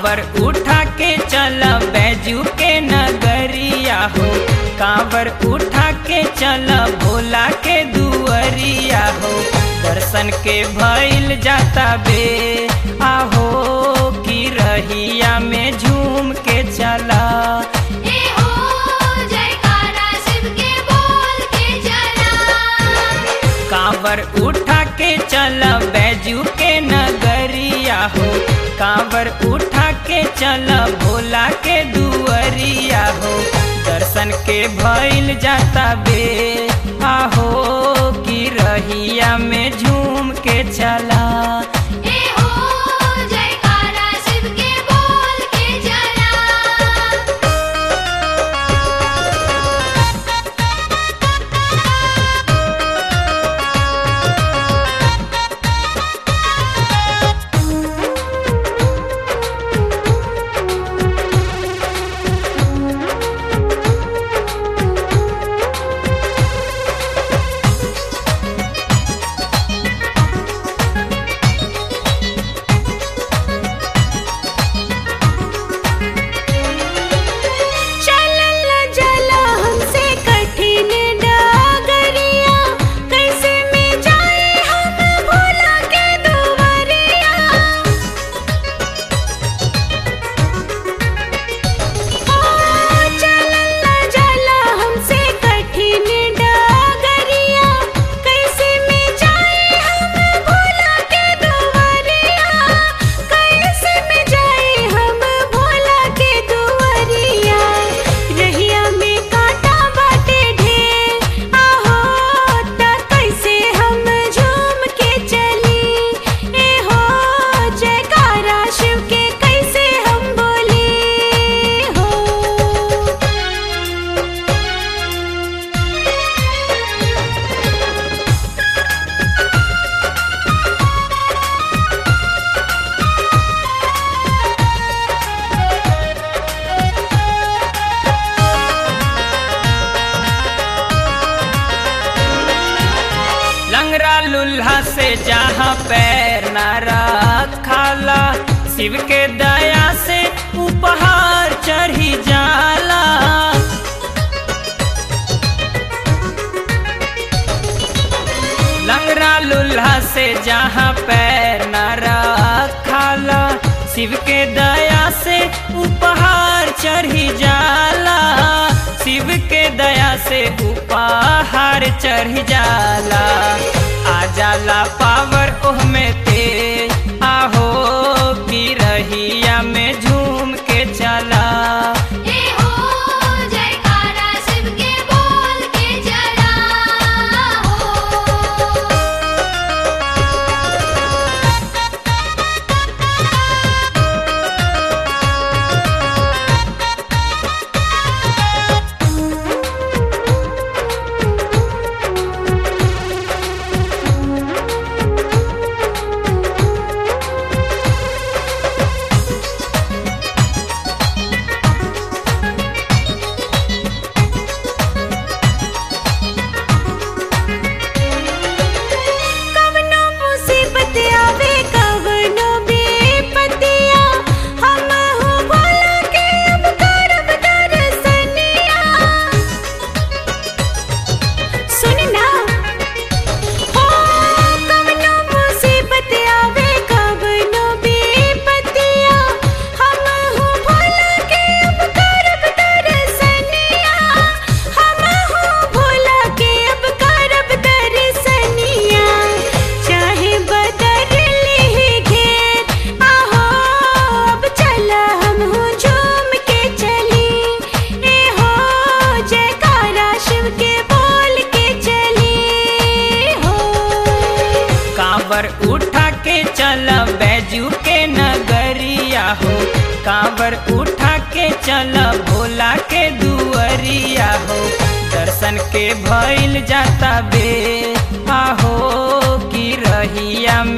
कांवर उठा के चल बैजू के नगरिया हो कांवर उठा के चल भोला के दुअरिया हो दर्शन के भइल जाता बे आहो की रहिया में झूम के चला ए हो जयकारा शिव के बोल के चला कांवर उठा के चल बैजू के नगरिया हो कांवर उठा के चल भोला के दुअरिया हो दर्शन के भइल जाता बे आहो की रहिया में झूम के चला ए हो जयकारा शिव के बोल के चला चलल जला हमसे कठिन डागरिया कैसे में जाए हम भोला के दुवरिया ओ चलल जला हमसे कठिन डागरिया कैसे में जाए हम भोला के दुवरिया कैसे में जाए हम भोला के दुवरिया रहिया में कांटा बाटे ढेर आहो त कैसे हम झूम के चली ए हो जयकारा शिव के कैसे हम बोली हो लंगरा लुल्हा से जहाँ पैर न रखाला शिव के दया से उपहार चढ़ी जाला लंगरा लुल्हा से जहाँ पैर न रखाला शिव के दया से उपहार चढ़ी जाला शिव के दया से उपहार चढ़ी जाला आ जाला पावर ओह में तेज आहो की रहिया में झूम के चला ए हो जयकारा शिव के बोल के चला हो कवनो मुसीबत आवे कवनो बेपतिया हम हो भोला के अब करब दर्शनिया सुन ना हो कवनो मुसीबत आवे कवनो बेपतिया हम हो भोला के अब करब दर्शनिया हम हो भोला के अब करब दर्शनिया चाहे बदल ले घेर आहो अब चला हम हो झूम के चली ए हो जयकारा शिव के बोल के चली हो कांवर उठा के चल बैजू के नगरिया हो कांवर उठा के चल भोला के दुअरिया हो दर्शन के भइल जाता बे आहो की रहिया